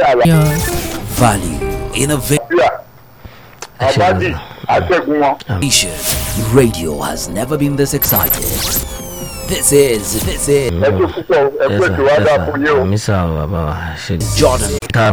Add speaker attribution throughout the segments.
Speaker 1: àlà
Speaker 2: Value, innovation.
Speaker 1: bíà àbádì àtẹ̀gùn wọn.
Speaker 2: Radio has never been this excited. This is, this is
Speaker 1: ẹ tó púpọ̀ ẹ pé tí wàá dà fún yín o.
Speaker 3: àmì sá o bàbá wa ṣe ní.
Speaker 2: Jordan.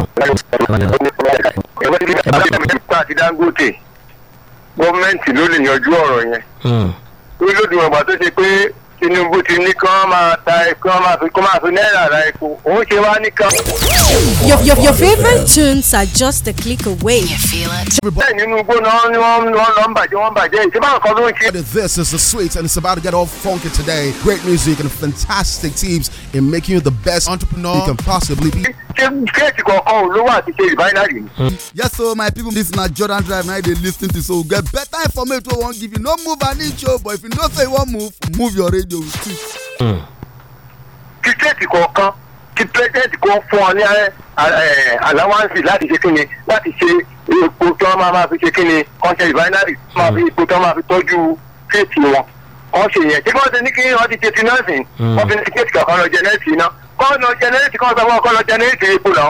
Speaker 1: nípa àti dangote gọ́ọ̀mẹ̀ntì ló lè yanjú ọ̀rọ̀ yẹn. ó lódì wọn gbà tó ṣe pé tinubu ti ní kí wọ́n máa ta kí wọ́n máa fi kí wọ́n máa fi náírà ra epo òun ṣe wá ní kan.
Speaker 4: Your, your, your favorite tunes are just a click away.
Speaker 1: bẹ́ẹ̀ nínú igbó náà ni wọ́n ni wọ́n lọ ń bàjẹ́ wọ́n ń bàjẹ́ ìṣe báwọn kan ló ń ṣe.
Speaker 5: This is the sweet, and it's about to get all funky today. Great music and fantastic teams in making you the best entrepreneur you can possibly be.
Speaker 1: ṣé kéèkì kọ̀ọ̀kan ò lówó àti ṣe rìbáínárì ni.
Speaker 5: Yes, so my people, this na Jordan Drive. Now they listen to so get better information. We won't give you no move an inch, oh, but if you don't say you want move, move your radio with it.
Speaker 1: kí kéèkì kọ̀ọ̀kan kí pírẹ́sẹ̀ntì kan fún ọ ní aláwáǹsì láti ṣe kíni láti ṣe epo tí wọ́n máa máa fi ṣe kíni kan ṣe rìbáínárì máa fi epo tí wọ́n máa fi tọ́jú kéèkì wọn kan ṣe yẹn tí wọ́n ti ní kí wọ́n ti ṣe ti nọ́ọ̀sì wọ́n fi ní kéèkì kankan lọ jẹnẹ́ẹ̀tì iná kọ́ lọ jẹnẹ́ẹ̀tì kan sọ fún ọkọ lọ jẹnẹ́ẹ̀tì epo lọ.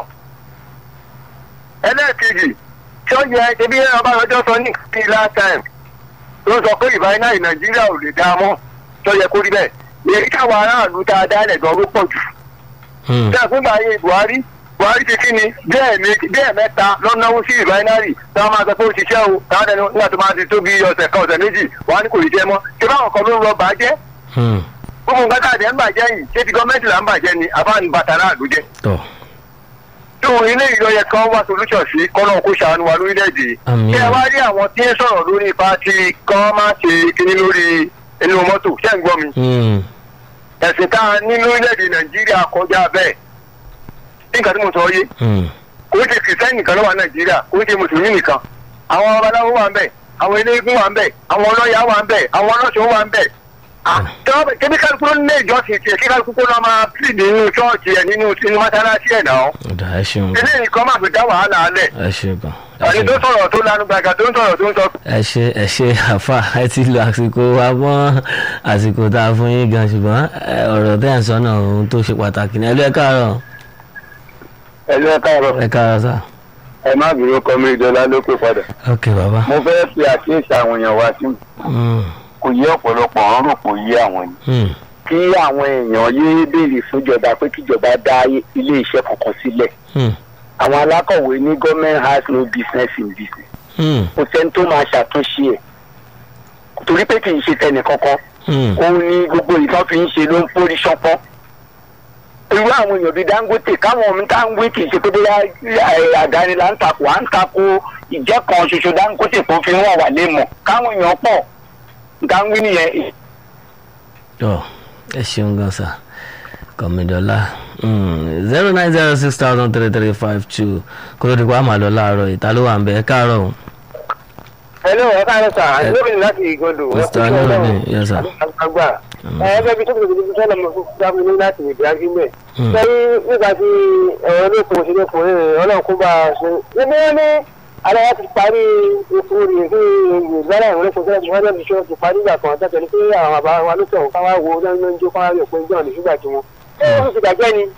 Speaker 1: ẹlẹ́ẹ̀kejì tí ó yẹ ebi ọba ọjọ́ sọ ní kí last time ló sọ pé rìbáínárì nàìjíríà ò lè dá mọ́ tó yẹ kó rí bẹ́ẹ̀ èyí káwọn aráàlú tá a dálẹ̀ gan ló pọ̀ jù tí a fún báyé buhari buhari ti kí ni bẹ́ẹ̀ mẹ́ta lọ́nàwó sí rìbáínárì tí wọ́n máa sọ pé ó ṣiṣẹ́ o táwọn ẹni nígbà tó máa ti tó bí ọ̀sẹ̀ kan ọ̀sẹ̀ méjì wọ́n á ní kò rí jẹ́ mọ́ ṣé báwọn kan ló ń lọ bàjẹ́ gbogbo nǹkan tá a jẹ́ ń bàjẹ́ yìí ṣé ti gọ́ọ̀mẹ́ntì là ń bàjẹ́ ni àbáni bàtà náà ló jẹ́
Speaker 3: tọ
Speaker 1: tó ilé ìlọyẹ kan wá solution sí kọ́nà kó ṣàánú wa lórílẹ̀‐èdè yìí
Speaker 3: Àmín.
Speaker 1: kí ẹ wá rí àwọn tí ń sọ̀rọ̀ lórí ipa tí kán má ṣe kíní lórí inú mọ́tò ṣẹ́ ń gbọ́ mi ẹ̀sìn tá a ní lórílẹ̀‐èdè nàìjíríà kọjá bẹ́ẹ̀ nígbà tí mo sọ yé kò ń ṣe kìrìsìtẹ́nì nìkan ló wà nàìjíríà kò ń ṣe mùsùlùmí nìkan àwọn babaláwo wà ń bẹ̀ àwọn eléégún wà ń bẹ̀ àwọn ọlọ́yà wà ń bẹ̀ àwọn ọlọ́ṣọ́ wà ń bẹ̀ kébí kálukú ló ní ìjọsìn tiẹ̀ kí kálukú kó lọ́ máa pì nínú ṣọ́ọ̀ṣì ẹ̀ nínú sínú mọ́sálásí ẹ̀ náà
Speaker 3: ọ̀dà ẹ ṣeun
Speaker 1: eléyìí kan máa fi dá wàhálà alẹ̀
Speaker 3: ẹ ṣe gan ẹ
Speaker 1: àní
Speaker 3: ṣe
Speaker 1: tó
Speaker 3: gan.
Speaker 1: sọ̀rọ̀ tó lanu gbàgà tó ń sọ̀rọ̀ tó ń sọ
Speaker 3: ẹ ṣe ẹ ṣe àfà ẹ ti lo àsìkò wa mọ́ àsìkò tá a fún yín gan ṣùgbọ́n ẹ, ọ̀rọ̀ tẹ́ ẹ̀ ń sọ náà ohun tó ṣe pàtàkì ní ẹ lọ ẹ káàárọ̀
Speaker 1: ẹ̀lú ẹ̀ka ọ̀rọ̀
Speaker 3: ẹ káàárọ̀ sá.
Speaker 1: ẹ má bínú kọ́mí ìjọba ló pè padà
Speaker 3: ok bàbá.
Speaker 1: mo fẹ́ fi àkíyèsí àwọn èèyàn wá sí
Speaker 3: Mm,
Speaker 1: kò yé ọ̀pọ̀lọpọ̀ ọ̀run rò kò yé àwọn yìí
Speaker 3: mm,
Speaker 1: kí àwọn èèyàn yéé béèrè fúnjọba pé kíjọba dá ilé iṣẹ́ kankan sílẹ̀
Speaker 3: mm,
Speaker 1: àwọn alákọ̀wé ní government has no business in business
Speaker 3: mm,
Speaker 1: kò sẹ́ni tó máa ṣàtúnṣe ẹ̀ torí pé kì í ṣe tẹnì kankan
Speaker 3: mm.
Speaker 1: òun ni gbogbo ìtàn fi ń ṣe ló ń forí ṣánpọ́n irú àwọn èèyàn bíi dangote káwọn ọmọ tá ń wí kì í ṣe pé bóyá ẹ, àdáni là ń takò à ń takò ìjẹ́ kan ṣoṣo dangote tó fi wọ́n wà lé mọ̀ káwọn èèyàn pọ̀ nǹkan wí nìyẹn
Speaker 3: ọ ẹ ṣeun gan sa kọmídọ́lá zero nine zero six thousand three three five two kó ló di pa àmà lọ láàárọ̀ ìta ló wà ń bẹ ẹ káàárọ̀ o.
Speaker 1: hello ẹ káàárọ̀ sà lóbìnrin láti ìgòdò
Speaker 3: Mr. Nurudeen, yes, sir.
Speaker 1: àgbà ẹgbẹ́ bíi tóbi tóbi sọ́nà mo fún dábò ní láti ìdí agbígbẹ̀ sẹ́yìn nígbà tí ẹ̀rọ olókun òṣèlú ọkùnrin rẹ̀ ọlọ́run kó bá a ṣe níbi wọn ní aláwa ti parí epo rẹ̀ fún ìgbàlá ìwọ̀n olókun sẹ́yìn wọn lẹ́bi ṣọ́ ti parí ìgbà kan tẹ́tẹ́ ní pé àwọn bàbá wa ló tẹ̀wọ̀n káwá wo lọ́nà ń jó káwá yọ̀ pé jọ̀ọ́ ní ṣúgbà tí wọn. ṣé wọ́n ti gbàgbẹ́ ni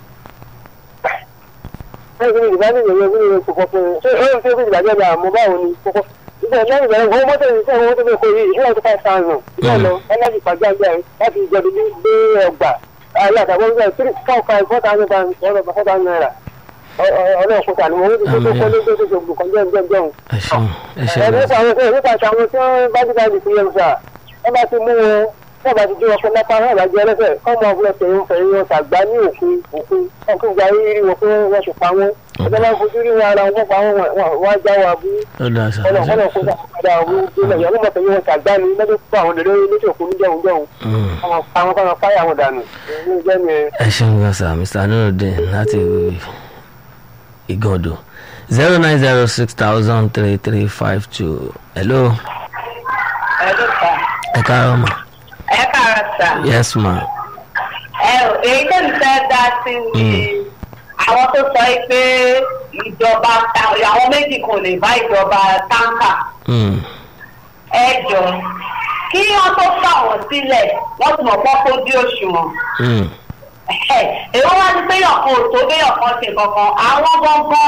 Speaker 1: ẹ̀sìn ìgbà ní ìyẹn ní ìyẹn kọ̀kọ́ fún un ṣé ẹ̀rọ tó fi ìgbàgbẹ́ ni àmọ́ báwo ni kọ́kọ́ ìgbà lẹ́yìn ìgbà yẹn mọ́tò yìí sẹ́yìn owó tó fẹ́ kó yìí ìṣúná tó five thousand ìgbà lọ ẹlẹ́sìn pàjáwìrì ẹ̀ láti ìjọba ní gbé ọgbà ayé àtàwọn ọgbà three four five four thousand pounds ọ̀rọ̀ four thousand naira ọlọ́ọ̀kú tà ní wọ́n ní kó tó kọ́ lé tó tó gbogbo kan jẹ́ jẹ́ jẹun.
Speaker 3: ẹ ṣeun ẹ ṣe
Speaker 1: ẹ
Speaker 3: gan
Speaker 1: nípa
Speaker 3: sa.
Speaker 1: àwọn ẹ nípa àwọn tí wọ́n bá ti dáàbò sí yẹn sà wọ́n bá ti mú wọn wọ́n bá ti jí wọn fún lápá náà bá jẹ́ ẹlẹ́sẹ̀ kọ́ mọ ọ̀gbìn ọ̀sẹ̀ yìí fẹ̀yìn wọn tàgbá ní òfin òfin ọkùnrin gba rírí wọn pé wọ́n ti pa wọn ọjọ́ bá fojú rí wọn ara wọn pa wọn wọ́n á já wọn abú
Speaker 3: ó dáa sa ẹ ṣe
Speaker 1: ọlọ́run kó sàkóso àwọn ìdílé ìyàwó mọ̀ fẹ̀yìn wọn tàgbá ní lọ́dún fún àwọn olèrè lókè òkun níjẹun jẹun
Speaker 3: Mm.
Speaker 1: àwọn àwọn kan fáyà wọn dànù ní ìjẹ́ ni ẹ
Speaker 3: ẹ ṣeun gan sa mr nurudeen láti ìgàndò zero nine zero six thousand three three five two hello
Speaker 6: ẹ ló ta
Speaker 3: ẹ káàárọ̀ ma
Speaker 6: ẹ kára sà
Speaker 3: yes ma
Speaker 6: ẹ ò èyí tó ń fẹ́ dá sí ni àwọn tó sọ yìí pé ìjọba àwọn méjì kò lè bá ìjọba táǹkà
Speaker 3: Mm,
Speaker 6: ẹ jọ kí wọ́n tó fà wọ́n sílẹ̀ wọ́n ti mọ̀ pọ́ kó dí òṣùwọ̀n
Speaker 3: mm.
Speaker 6: èèwọ̀ wá ní pé yọ̀kan ò tó béyàn kan ṣe kankan àwọn gbọ̀ngàn